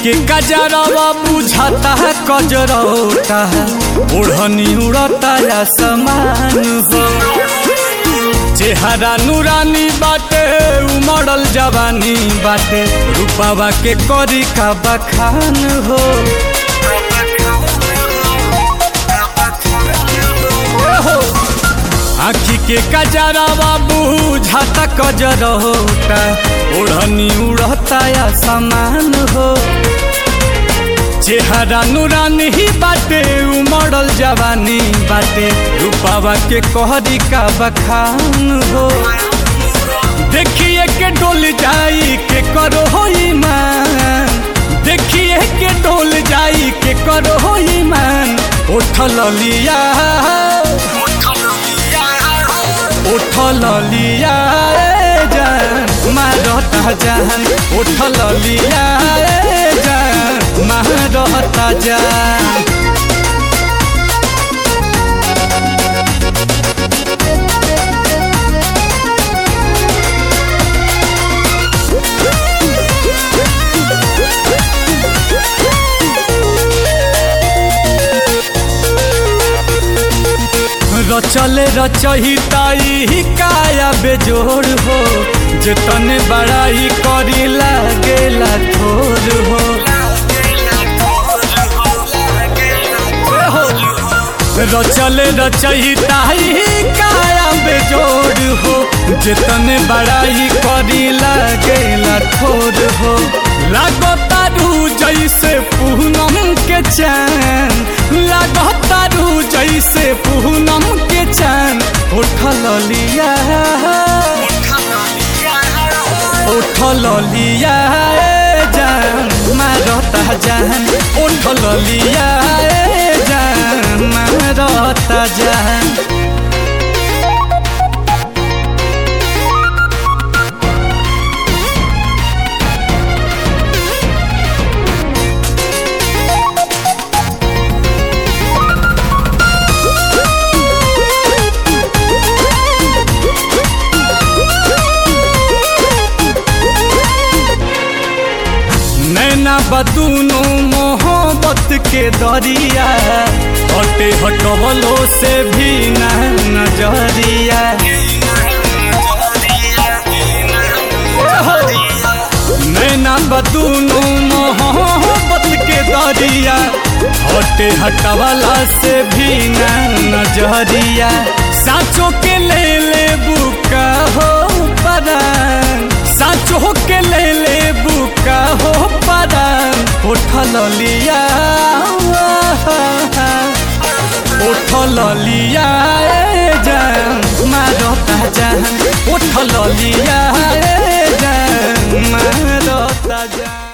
के कजरवा बुझाता है कजरौता है ओढ़नी उड़ता या समान हो चेहरा नूरानी बाटे उमड़ल जवानी बाटे रूपावा के करी का बखान हो आखी के कजरवा बुझाता कजरौता ओढ़नी उड़ता या समान हो चेहरा नूरानी ही बाटे उमड़ल जवानी बाटे रूपावा के कहरी का बखान हो देखिए के डोल जाई के करो हो ईमान देखिए के डोल जाई के करो हो ईमान उठल लिया उठल लिया ए जान मारता जान उठल लिया ए जान मारता जान रचले रचहिताई काया बेजोड़ हो जतने बड़ाई करी लागेला थोर हो रचले रचहिताई काया बेजोड़ हो जतने बड़ाई करी लागेला थोर हो लागतारू जैसे पूनम के चैन लागतारू जैसे पूनम के चैन उठल लिया उठल लिया ए जान मारता जान उठल लिया ए जान मारता जान नैना बदूनो मोहब्बत के दरिया हटे हटवलो से भी न नजरिया नैना बदूनो मोहब्बत के दरिया हटे हटवला से भी न नजरिया साचो के ले ले बुका हो परान साचो के ले ले बुका हो परान उठल लिया उठल लिया ए जान मारता जान उठल लिया ए जान मारता जान